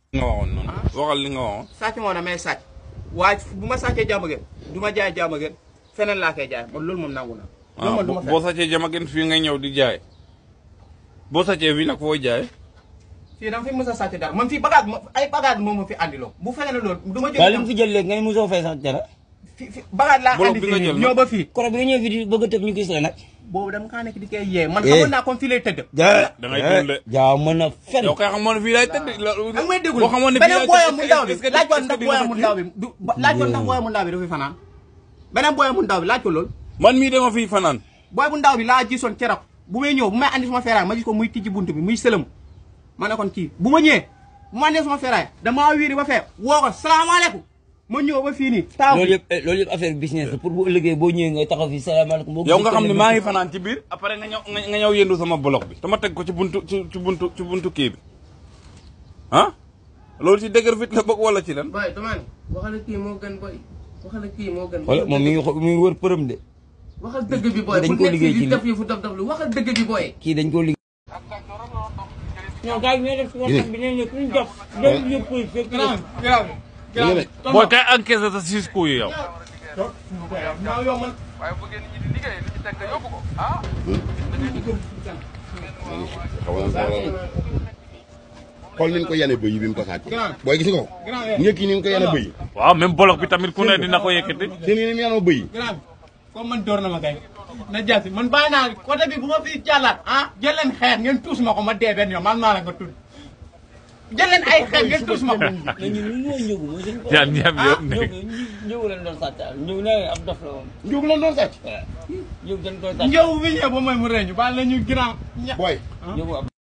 nga waxoon noonu waxal li nga waxoon sàcc moo damay sàcc waaye bu ma sàccee jàmm gën du ma jaay jàmm gën feneen laa koy jaay man loolu moom nangu na loolu ah man du ma boo fen sàccee jama gën fii ngay ñëw di jaay boo sàccee fii nag fooy jaay fii dama fi mës a sàcc dara man fii bagage ma ay bagage moom ma fi andiloo bu fekkee ne loolu du ma waaye li mu jóg fi jël léegi nga ne mosoo fay sax dara fi fi bagage laa Bolok andi bi nga fii jël ñëw ba fii koro bi nga ñëw fi di bëgg a tëb ñu gis la nag boobu dama kaa nekk di koy yee man Eh. xamoon naa comme fii lay tëdd ja da ngay dund de. jaaw mën a fen yow kay xamoon ne fii lay tëdd ak may déglu boo xamoon ne fii beneen lay booyam mu tëdd ndaw bi est-ce que- laaj ko est-ce que ndax di nga booyam mu fa ndaw bi du ba- laaj ko ndax booyam mu ndaw bi dafa fi fanaan beneen booyam mu ndaw bi laaj ko loolu man mii dama fii fanaan booy bu ndaw bi laa gisoon keroog bu may ñëw bu may andi suma feeraay ma gis ko muy tijji buntu bi muy sëlëm ma ne kon kii bu ma ñëwee bu ma andee suma feeraay damaa wiiri ba fee woo ko salaamaaleykum ma ñëw ba fii nii taaw loolu yëpp eh, loolu yëpp affaire business la pour bu ëllëgee boo ñëwee nga taxaw fi salaamaaleykum boo yow nga xam ne maa ngi gisee fanaan ci biir après nga ñëw nga nga ñëw yëndu sama bloc bi dama teg ko ci buntu ci ci buntu ci buntu kii bi ah loolu ci dëgër fit la bokk wala ci lan boy dama ne waxal kii moo gën boy waxal kii moo gën. wala moom mi ngi xo- mi ngi wër përëm de waxal dëgg bi boy dañ bu ko nekk liggéey fii ci di def yëfu daf daf lu waxal dëgg bi boy. kii dañ koo liggéey ñoo gars yi ñoo def si waxtaan bi nee na kuñ jox dem yëpp koy fekk booy kay encaissé sa six coups yi yow xool ni ñu ko yane bëy yi bi mu ko sàcc booy gis nga ko njëkk yi ni ñu ko yane bëy yi waaw même bloc bi tamit ku ne dina ko yëkkati seen yi ni mu yanoo bëy yi grand comme man door na ma kay na jaasi man bàyyi naa côté bi bu ma fi jàllaat ah jël leen xeer ngeen tuus ma ko ma dee benn yoon man maa la ko tudd jël leen ay xeer ngeen tuus ma ko mais ñun ñu ñoo ñëw mooy suñu ñaar ñaar yëpp ñëw nekk ñëw leen doon sàcc ñëw na ab dof la woon njóog lan doon sàcc ñëw dañ koy sàcc njëw bi ñëw ba mooy mu reñu baal nañu grand ña booy ñëw ab